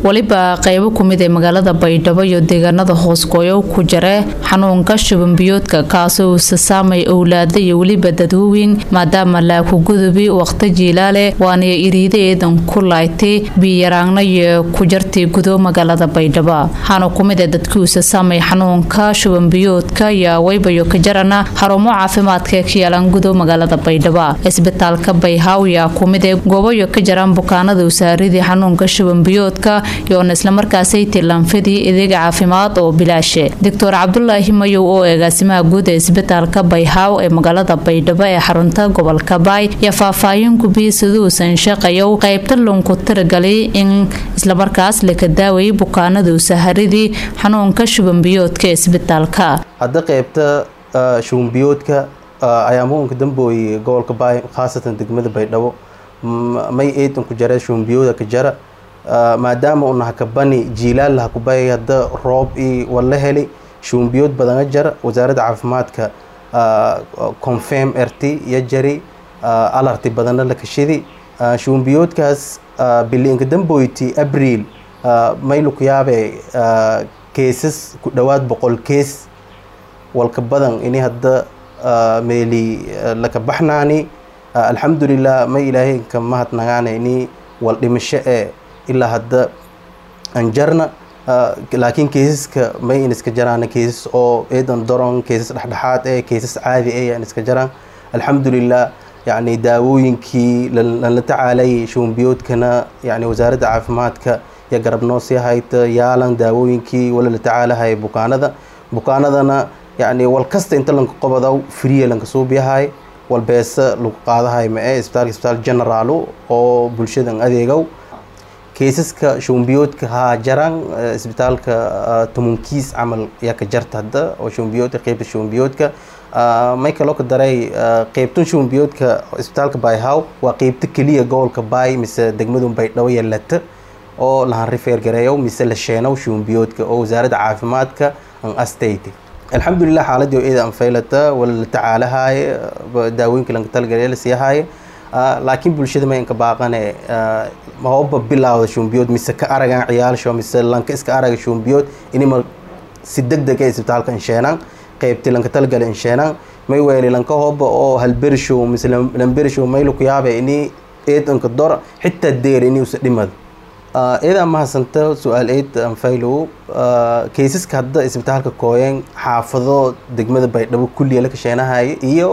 weliba qeybo kumid ee magaalada baydhabo iyo deegaanada hoosgooyo ku jira xanuunka shubanbiyoodka kaasoo uusa saamay owlaada iyo weliba dadwooweyn maadaama laakugudubi waqti jiilaale waana iriida eedan ku laaytay biyaraangna iyo ku jartay gudo magaalada baydhabo waxaana kumid ee dadkiuusa saamay xanuunka shubanbiyoodka iyo waybayo ka jarana xarumo caafimaadka ee ka yaalan gudo magaalada baydhabo isbitaalka bayhaw yaa kumid ee goobayo ka jaraan bukaanada usaaridii xanuunka shubanbiyoodka iyoona islamarkaasay tilanfidii adeega caafimaad oo bilaashe doctor cabdulaahi mayow oo agaasimaha guud ee isbitaalka bayhaw ee magaalada baydhabo ee xarunta gobolka baay iyo faahfaahin gubiya siduusan shaqayow qaybta lunku tiragalay in islamarkaas laka daawayay bukaanada usaharidii xanuunka shubanbiyoodka ee isbitaalka hadda qaybta shubanbiyoodka ayaa muunka dambooye gobolka baay khaasatan degmada baydhabo may eedan ku jara shubanbiyooda ka jara maadaama una hakabani jiilaal hakubay hadda roob i wala heli shubanbiyood badana jara wasaaradda caafimaadka confirm rt iyo jari alarti badana la kashidi shubanbiyoodkaas biliinka damboyti abriil maylu ku yaabe keesas ku dhowaad boqol kees walka badan ini hadda meeli laka baxnaani alxamdulilah may ilaahay ka mahadnagaana ini wal dhimasho ee ilaa hadda anjarna laakiin keesaska may in iska jaraan keesas oo eedan doron keesas dhexdhexaad ee keesas caadi ee aan iska jaraan alxamdulilah yacni daawooyinkii lala tacaalayay shubanbiyoodkana yani wasaaradda caafimaadka iyo garabnoo sii hayta yaalan daawooyinkii wala la tacaalahaya bukaanada bukaanadana yani wal kasta inta lanka qobodaw friya lanka suubiyahay wal beesa lagu qaadahay mae isbitaalka isbitaal generaal oo bulshadan adeegow keesaska shubanbiyoodka haa jaraan isbitaalka tomonkiis camal yaa ka jarta hadda oo shubanbiyoodka qeybta shubanbiyoodka may kaloo ka daray qeybtan shubanbiyoodka isbitaalka bayhaw waa qeybta keliya gobolka baay mise degmadun baydhabo yalata oo lahan rifeer gareeyow mise la sheenow shubanbiyoodka oo wasaaradda caafimaadka an astaytay alxamdulilah xaaladii oo eeda anfaylata wala la tacaalahaye daawooyinka lanka talgale la siihaye laakiin bulshada ma inka baaqane mahoba bilaawda shubanbiyood mise ka aragan ciyaalsho mise lanka iska araga shubanbiyood inima si deg deg ee isbitaalka insheenan qeybti lanka talgale insheenan may weeli lanka hoba oo halberishow mise lamberishow maylu ku yaabe ini eedanka dor xitaa deer ini usa dhimad eedaa mahadsanta su-aal eed anfaylow kaysaska hadda isbitaalka kooyeen xaafado degmada baydhabo kulliya la kasheenahaya iyo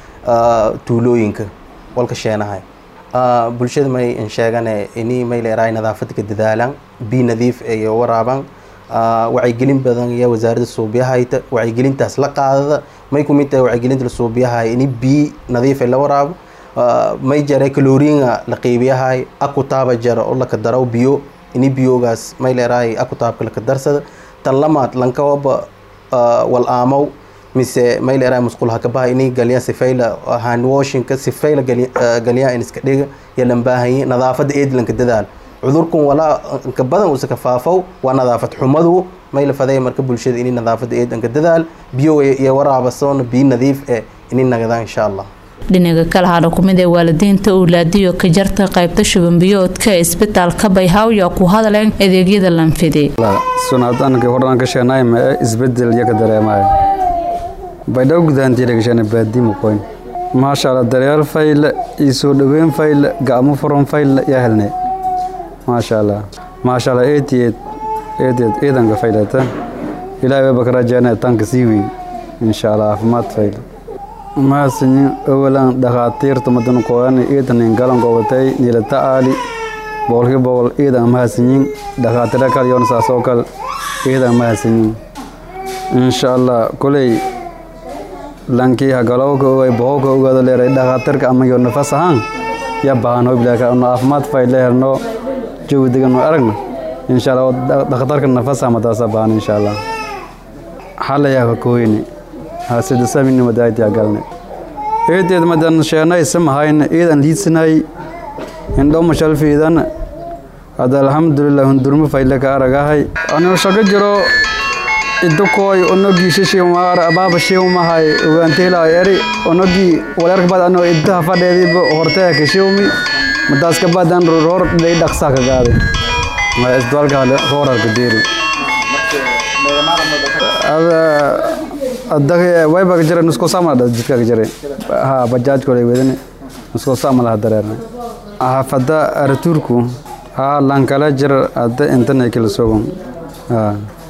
tuulooyinka walka sheenahay bulshada may insheegane ini may leerahay nadaafada ka dadaalan bi nadiif iyo waraaban wacyigelin badan iyo wasaaradda suubiyahayta wacyigelintaas la qaadada may kumid tahay wacyigelinta la suubiyahay ini bi nadiif la waraabo may jare kaloriinga la qeybiyahay akutaaba jara oo laka daraw biyo ini biyogaas may leerahay akutaabka laka darsada tan lamaad lankawaba wal aamow mise may leerahay musqul hakabaha ini galya sifayla handwashinka sifayla galya in iska dhiga iyo lambaahaye nadaafada eedlanka dadaal cudurkan walaa inka badan uusa ka faafow waa nadaafad xumadu may la faday marka bulshada ini nadaafada eedanka dadaal biyo iyo waraabasoona biyo nadiif eh ini nagadaan insha allah dhinaga kale hadha kumid ee waalidiinta owlaadiyo ka jarta qaybta shubanbiyoodka ee isbitaalka bayhaw yaa ku hadleen adeegyada lanfidi sunaadanka hodhan ka sheenay ma isbedel iyo ka dareemayo baydhaw gudahantiila gasheena baadi muqoyn maasha allah daryaal fayle iyo soo dhoweyn fayle gacmo furan fayle yaa helnay maasha allah maasha allah eetiyeed eetiyeed ciidanka faylata ilaahay wayba ka rajaynaya tanka sii weyn insha allah caafimaad fayle mahadsanyin awalan dhakhaatiirta madan kooyan iidanin galan gobatay niila tacaali boqolkii boqol iidan mahadsanyin dhakhaatiira kale yoona saasoo kale iidan mahadsanyin insha allah koley lankii hagalowka ogay boqolka ogaado leeray dhakhaatiirka ama yo nafas ahaan ya bahan hobilaka no caafimaad fay leherno jawi degan no aragna insha allah dhakhtarka nafas amadaasa bahan insha allah xalayaa ka kooyni hasida samini madaayt yaa galne eedeed madan sheenay samahayna iidan liidsanay indho mashalfiidan hada alxamdulilah hundurmo fayle ka aragahay anuu shago jiro idukooy onogii shishimaar abaaba shiwmahay ogaanteelaa eri onogii wareerka bad anoo iddaha fadheediiba horteha ka shiwmi madaas ka badan roor dhey dhaqsaa ka gaaday isbitaalka hoorarka deeri wayba jira nusko samada jidka jira ha bajaaj kole wedane nusko samada dareerna hafada arturku ha lankala jira ada intana kala sogon ha